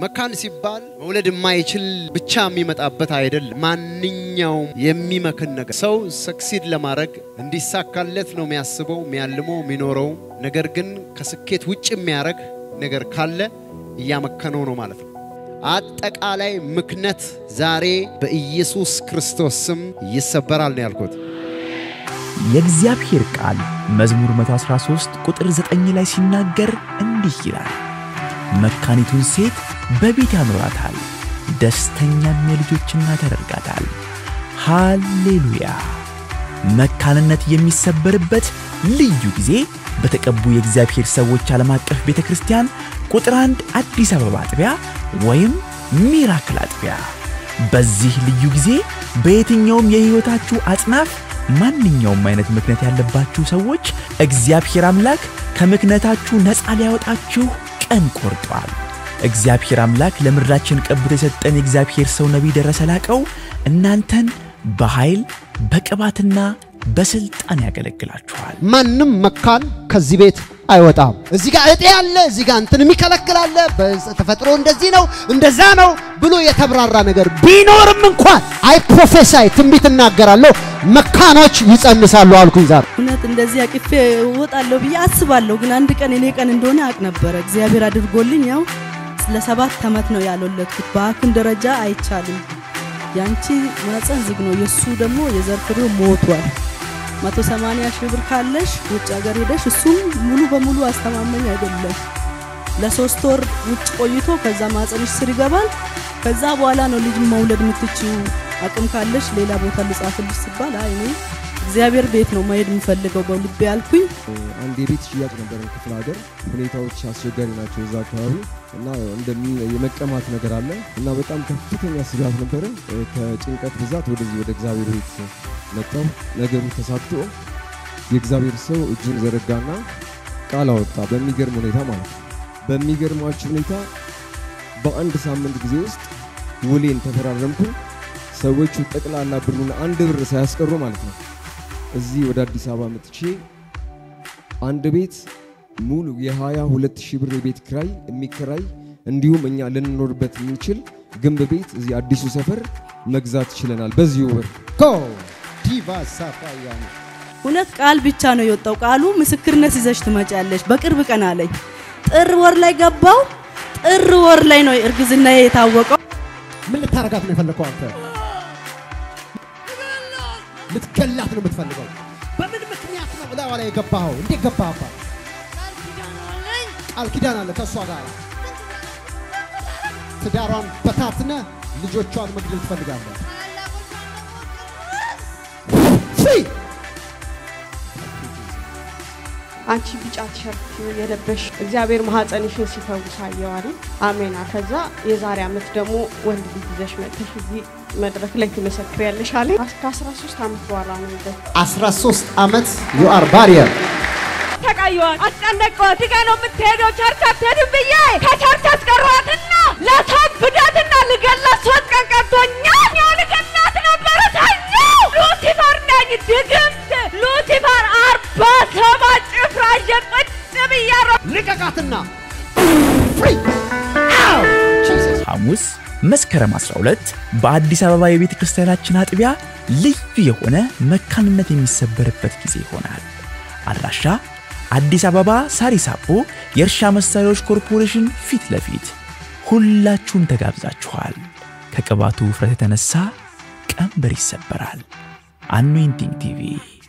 መካን ሲባል መውለድ የማይችል ብቻ የሚመጣበት አይደለም። ማንኛውም የሚመክን ነገር ሰው ሰክሲድ ለማድረግ እንዲሳካለት ነው የሚያስበው፣ የሚያልመው፣ የሚኖረው። ነገር ግን ከስኬት ውጭ የሚያደርግ ነገር ካለ እያመከነው ነው ማለት ነው። አጠቃላይ ምክነት ዛሬ በኢየሱስ ክርስቶስ ስም ይሰበራል ነው ያልኩት። የእግዚአብሔር ቃል መዝሙር 113 ቁጥር 9 ላይ ሲናገር እንዲህ ይላል፣ መካኒቱን ሴት በቤት ያኖራታል፣ ደስተኛም የልጆች እናት ያደርጋታል። ሃሌሉያ! መካንነት የሚሰበርበት ልዩ ጊዜ በተቀቡ የእግዚአብሔር ሰዎች ዓለም አቀፍ ቤተ ክርስቲያን ቁጥር አንድ አዲስ አበባ አጥቢያ ወይም ሚራክል አጥቢያ። በዚህ ልዩ ጊዜ በየትኛውም የሕይወታችሁ አጽናፍ ማንኛውም አይነት ምክንያት ያለባችሁ ሰዎች እግዚአብሔር አምላክ ከምክንያታችሁ ነፃ ሊያወጣችሁ ቀን ቆርጧል። እግዚአብሔር አምላክ ለምድራችን ቀብቶ የሰጠን የእግዚአብሔር ሰው ነቢይ ደረሰ ላቀው እናንተን በኃይል በቅባትና በስልጣን ያገለግላችኋል። ማንም መካን ከዚህ ቤት አይወጣም። እዚህ ጋር እጤ አለ፣ እዚህ ጋር እንትን የሚከለክል አለ፣ በተፈጥሮ እንደዚህ ነው እንደዛ ነው ብሎ የተብራራ ነገር ቢኖርም እንኳን አይ ፕሮፌሳይ ትንቢት እናገራለሁ፣ መካኖች ይጸንሳሉ አልኩኝ ዛሬ። እውነት እንደዚህ አቅፌ እወጣለሁ ብዬ አስባለሁ። ግን አንድ ቀን እኔ ቀን እንደሆነ አቅ ነበረ። እግዚአብሔር አድርጎልኝ ያው ለሰባት ዓመት ነው ያልወለድኩት። በሐኪም ደረጃ አይቻልም። ያንቺ ማፀን ዝግ ነው፣ የእሱ ደግሞ የዘር ፍሬው ሞቷል። መቶ ሰማንያ ሺህ ብር ካለሽ ውጭ ሀገር ሄደሽ እሱም ሙሉ በሙሉ አስተማመኝ አይደለም። ለሶስት ወር ውጭ ቆይቶ ከዛ ማፀንሽ ስር ይገባል። ከዛ በኋላ ነው ልጅ መውለድ የምትችው። አቅም ካለሽ ሌላ ቦታ ልጻፍልሽ ሲባል አይ እኔ እግዚአብሔር ቤት ነው መሄድ የምፈልገው በልቤ ያልኩኝ። አንድ የቤት ሽያጭ ነበረ ክፍለ ሀገር። ሁኔታዎች አስቸጋሪ ናቸው እዛ አካባቢ እና እንደሚ የመቀማት ነገር አለ እና በጣም ከፍተኛ ስጋት ነበረ። ከጭንቀት ብዛት ወደዚህ ወደ እግዚአብሔር ቤት መጣው። ነገሩ ተሳክቶ የእግዚአብሔር ሰው እጁን ዘረጋና ቃል አወጣ። በሚገርም ሁኔታ ማለት ነው። በሚገርማችሁ ሁኔታ በአንድ ሳምንት ጊዜ ውስጥ ውሌን ተፈራረምኩ። ሰዎቹ ጠቅላላ ብሩን አንድ ብር ሳያስቀሩ ማለት ነው እዚህ ወደ አዲስ አበባ መጥቼ አንድ ቤት ሙሉ የ22 ሺህ ብር የቤት ክራይ የሚከራይ እንዲሁም እኛ ልንኖርበት የምንችል ግንብ ቤት እዚህ አዲሱ ሰፈር መግዛት ችለናል። በዚሁ ብር ኮ ዲቫ ሳፋያኒ እውነት ቃል ብቻ ነው የወጣው። ቃሉ ምስክርነት ይዘሽ ትመጫለሽ በቅርብ ቀን አለኝ። ጥር ወር ላይ ገባው። ጥር ወር ላይ ነው እርግዝና የታወቀው። ምን ልታረጋት ነው የፈለከው አንተ? ልትገላት ነው የምትፈልገው? በምን ምክንያት ነው እላዋ ላይ የገባኸው? እንዴት ገባህባት? ቃል ኪዳን አለ ከእሷ ጋር ትዳሯን በታትነ ልጆቿን መግደል ትፈልጋለህ። ፍሪ አንቺ ቢጫ ቲሸርት የለበሽ እግዚአብሔር ማህፀንሽን ሲፈውስ አየዋል። አሜና። ከዛ የዛሬ ዓመት ደግሞ ወንድ ልጅ ይዘሽ መጥተሽ እዚህ መድረክ ላይ ትመሰክሪያለሽ አለኝ። ከ13 ዓመት በኋላ ነው ይዘ 13 ዓመት ዩ አር ባሪየር ተቃየዋል አስጨነቀዋት። ጋ ነው የምትሄደው ቸርች አትሄድም ብዬ ከቸርች አስቀሯትና ለታብዳትና ልገላት ሶስት ቀን ቀርቶኛል። ያው ልገላት ነበረ ሰኞ ሉሲፈር ነኝ ድግምት ሉሲፈር አርባ ሰባት ጭፍራ ይዤ ቁጭ ብያለሁ። ልቀቃትና ፍሪ አው ጂሰስ ሐሙስ መስከረም 12 በአዲስ አበባ የቤተ ክርስቲያናችን አጥቢያ ልዩ የሆነ መካንነት የሚሰበርበት ጊዜ ይሆናል። አድራሻ አዲስ አበባ ሳሪስ አቦ የእርሻ መሳሪያዎች ኮርፖሬሽን ፊት ለፊት። ሁላችሁም ተጋብዛችኋል። ከቅባቱ ውፍረት የተነሳ ቀንበር ይሰበራል። አኖይንቲንግ ቲቪ